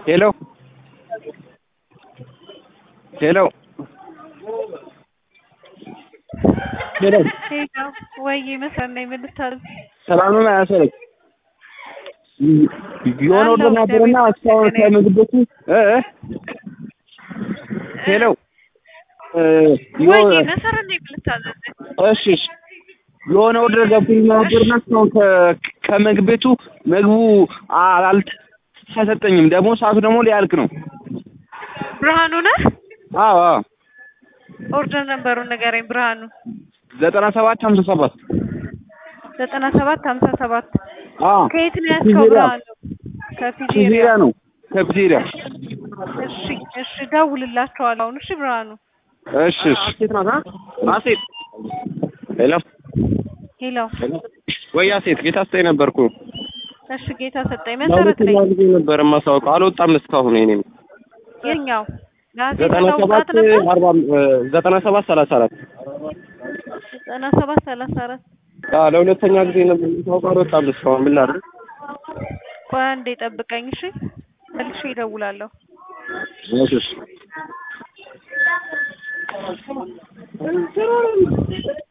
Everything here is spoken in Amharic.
ሄሎ ሄሎ ሄሎ ሄሎ ወይ መስራት ነው የምልታል ሰላም ነው አያሰረች የሆነ ወደ ነበርና እስካሁን ከምግብ ቤቱ እ እ ሄሎ እ ወይ የሆነ መሰረት ነው የምልታል እሺ እሺ የሆነ ወደ ገብቶኝ ነበርና እስካሁን ከ- ከምግብ ቤቱ ምግቡ አልተሰጠኝም። ደግሞ ሰዓቱ ደግሞ ሊያልቅ ነው። ብርሃኑ ነህ? አዎ አዎ ኦርደር ነበሩን ንገረኝ። ብርሃኑ ዘጠና ሰባት ሀምሳ ሰባት ዘጠና ሰባት ሀምሳ ሰባት አዎ ከየት ነው ያዝከው? ፒዜሪያ ብርሃኑ ፒዜሪያ ከፒዜሪያ። ነው ከፒዜሪያ እሺ እሺ፣ ደውልላቸዋለሁ አሁን። እሺ ብርሃኑ። እሺ እሺ አሴት ናት አሴት ሄሎ ሄሎ ወይ አሴት ጌታ ስጠኝ ነበርኩ እሺ፣ ጌታ ሰጠኝ። መሰረት ነኝ። ለሁለተኛ ጊዜ ነበር የማሳውቀው አልወጣም እስካሁን የእኔም የኛው ለአሴት ዘጠና ሰባት አላውጣት ነበር። አርባ ዘጠና ሰባት ሰላሳ አራት ዘጠና ሰባት ሰላሳ አራት አዎ ለሁለተኛ ጊዜ ነበር የማሳውቀው አልወጣም እስካሁን ምን ላድርግ ቆይ አንዴ ጠብቀኝ። እሺ መልሼ እደውላለሁ። እሺ እሺ